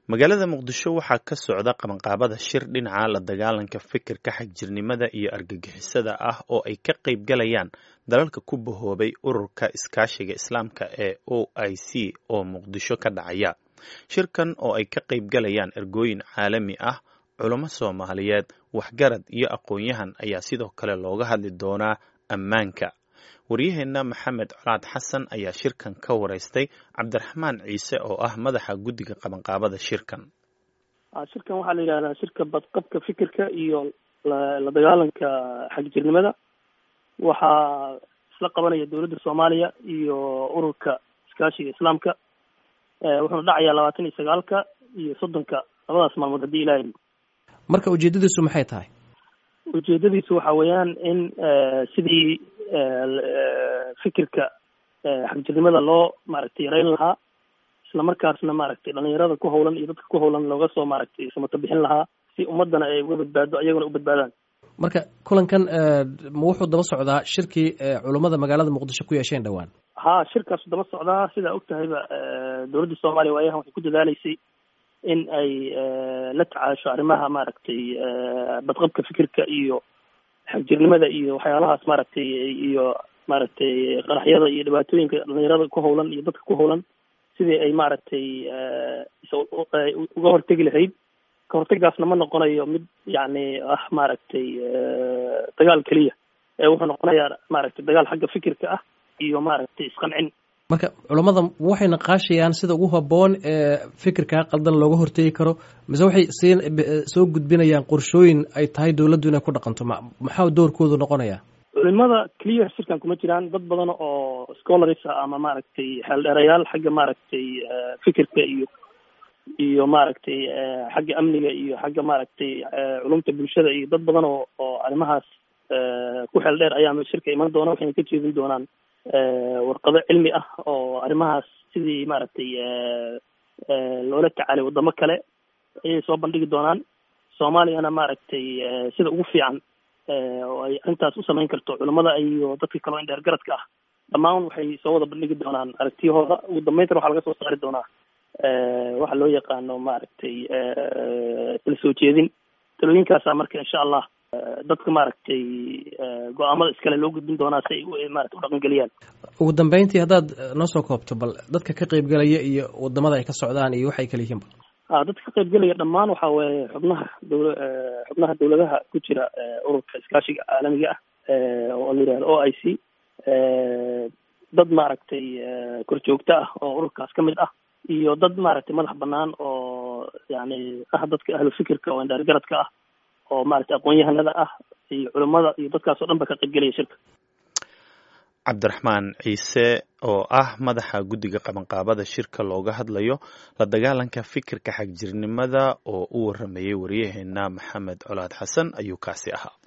magaalada muqdisho waxaa ka socda qabanqaabada shir dhinaca la dagaalanka fikirka xagjirnimada iyo argagixisada ah oo ay ka qayb galayaan dalalka ku bahoobay ururka iskaashiga islaamka ee o i c oo muqdisho ka dhacaya shirkan oo ay ka qayb galayaan ergooyin caalami ah culamo soomaaliyeed waxgarad iyo aqoon-yahan ayaa sidoo kale looga hadli doonaa ammaanka waryaheena maxamed colaad xasan ayaa shirkan ka wareystay cabdiraxmaan ciise oo ah madaxa guddiga qabanqaabada shirkan shirkan waxaa la yidhahdaa shirka badqabka fikirka iyo la dagaalanka xagjirnimada waxaa isla qabanaya dowladda soomaaliya iyo ururka iskaashiga islaamka wuxuuna dhacayaa labaatan iyo sagaalka iyo soddonka labadaas maalmood haddii ilahay marka ujeedadiisu maxay tahay ujeedadiisu waxa weeyaan in sidii fikirka xagjirnimada loo maaragtay yareyn lahaa isla markaasna maaragtay dhalinyarada ku hawlan iyo dadka ku hawlan looga soo maaragtay samato bixin lahaa si ummadana ay uga badbaado ayagona u badbaadaan marka kulankan ma wuxuu daba socdaa shirkii culummada magaalada muqdisho ku yeesheen dhowaan ha shirkaasu daba socdaa sidaa og tahayba dowladda soomaaliya waayahan waxay ku dadaaleysay in ay la tacaasho arrimaha maaragtay badqabka fikirka iyo xagjirnimada iyo waxyaalahaas maaragtay iyo maaragtay qaraxyada iyo dhibaatooyinka dhalinyarada ku hawlan iyo dadka ku hawlan sidii ay maaragtay uga hortegi lahayd ka hortegaasna ma noqonayo mid yacni ah maaragtay dagaal keliya ee wuxuu noqonayaa maaragtay dagaal xagga fikirka ah iyo maaragtay isqancin marka culammada waxay naqaashayaan sida ugu habboon ee fikirkaa qaldan looga hortegi karo mise waxay sii soo gudbinayaan qorshooyin ay tahay dowladdu inay ku dhaqanto ma maxaa doorkoodu noqonaya culimada clear shirkan kuma jiraan dad badan oo scholars ah ama maaragtay xeeldheerayaal xagga maaragtay fikirka iyo iyo maaragtay xagga amniga iyo xagga maaragtay culumta bulshada iyo dad badan oo oo arrimahaas ku xeel dheer ayaa shirka iman doona waxayna ka jeedin doonaan warqado cilmi ah oo arrimahaas sidii maaragtay loola tacaalay waddamo kale ayay soo bandhigi doonaan soomaaliyana maaragtay sida ugu fiican oo ay arrintaas u samayn karto culamada iyo dadka kaloo in dheer garadka ah dhammaan waxay soo wada bandhigi doonaan aragtiyahooda ugu dambayntana waxaa laga soo saari doonaa waxa loo yaqaano maaragtay tala soo jeedin talooyinkaasa marka insha allah dadka maaragtay go-aamada iskale loo gudbin doonaa si ay maarata u dhaqangeliyaan ugu dambeyntii haddaad noo soo koobto bal dadka ka qaybgelaya iyo wadamada ay ka socdaan iyo waxay kala yihiinba a dadka ka qaybgelaya dhammaan waxa weeye xubnaha dowla xubnaha dowladaha ku jira ururka iskaashiga caalamiga ah oo la yihahdo o i c dad maaragtay korjoogto ah oo ururkaas ka mid ah iyo dad maaragtay madax banaan oo yani ah dadka ahlu fikirka oo indhaar garadka ah oo maaragtay aqoon-yahanada ah iyo culimada iyo dadkaas oo dhan ba ka qaybgelaya shirka cabdiraxmaan ciise oo ah madaxa guddiga qabanqaabada shirka looga hadlayo la dagaalanka fikirka xagjirnimada oo u waramayay waryaheena maxamed colaad xasan ayuu kaasi ahaa